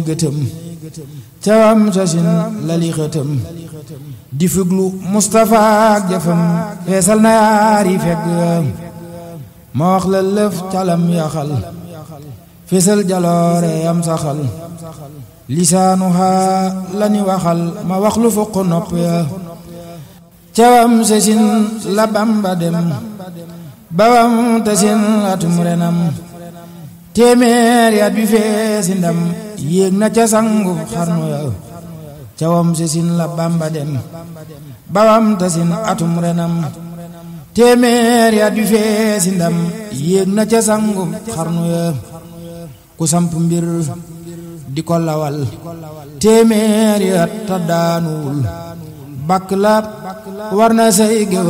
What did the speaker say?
gëtëm cawam sosin lali xëtëm di fuglu Mustapha ak jëfam feesal na yaari fegg ma wax la lëf calam yaxal feesal jaloore am saxal lisaanuha lani waxal ma wax lu fokk nopp ya cawam sosin la Bamba dem bawam tasin atum renam téeméer yaat bi feesi ndam yéeg na ca sangu xarnu ya cawam sesin la Bamba dem bawam tasin atum renam téeméer yaat bi feesi ndam yéeg na ca sangu xarnu ya ku samp mbir di ko lawal téeméer yaat ta daanuwul bakk la war na say